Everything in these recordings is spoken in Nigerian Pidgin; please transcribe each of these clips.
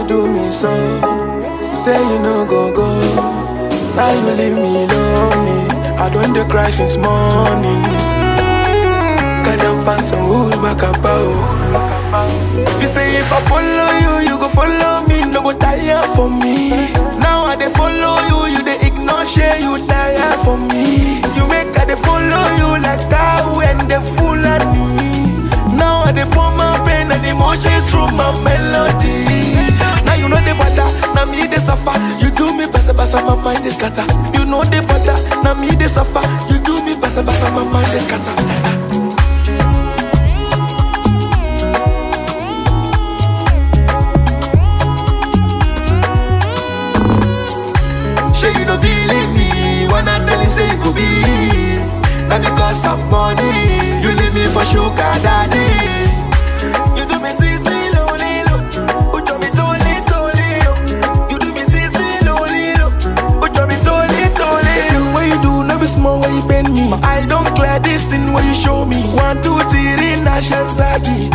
you do me so? You say you no go go. Now you leave me lonely. I don't dey cry since morning. Got them fans and who's back about. You say if I follow you, you go follow me. No go tire for me. Now I dey follow you, you dey ignore share you tire for me. You make I dey follow you like cow and the Fulani. Now I dey pour my pain and emotions through my melody. Now you know the bother, now me dey suffer. You do me basa basa, my mind is scatter. You know the bother, now me dey suffer. You do me basa basa, my mind is scatter. Sure you don't believe me when I tell you say it could be Not because of money You leave me for sugar daddy You do me sissy lonely lo Put me totally totally lo You do me sissy lonely lo Put me totally totally The thing what you do never small when you bend me I don't clear this thing when you show me One two three nation zagi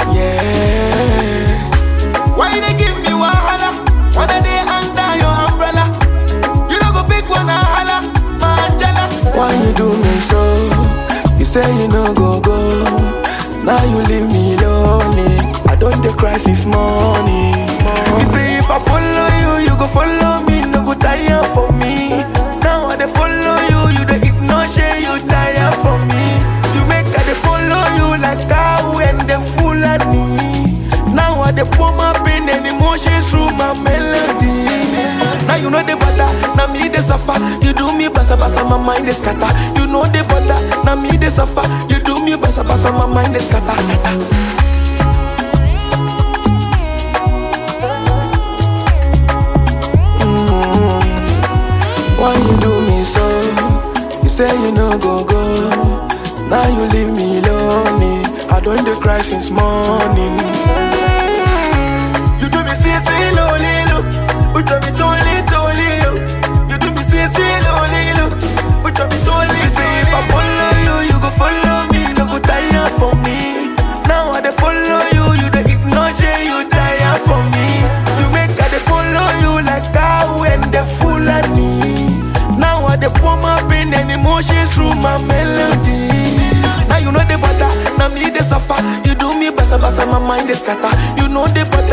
Yeah Why you they give me wahala When I dey under your umbrella you don't go pick one and holla, Angela. Why you do me so? You say you no go go. Now you leave me lonely. I don't dey cry since morning. You say if I follow you, you go follow me. No go tire for me. Now I dey follow you, you dey ignore shey you tire for me. You make I dey follow you like cow and the Fulani. Now I dey pour my pain and emotions through my melody. Now you know the butter, now me dey suffer. You do me basa basa, my mind is scatter. You know the butter, now me dey suffer. You do me basa basa, my mind is scatter. Mm. Why you do me so? You say you no go go. Now you leave me lonely. I don't dey cry since morning. You do me see see lonely look. You do me totally totally look. You do me see see lonely look. You do me totally. You say if I follow you, you go follow me. No go tire for me. Now I dey follow you, you dey ignore shey you tire for me. You make I dey follow you like cow and the Fulani. Now I dey pour my pain and emotions through my melody. Now you know the butter, now me dey suffer. You do me basa basa, my mind is scatter. You know the butter,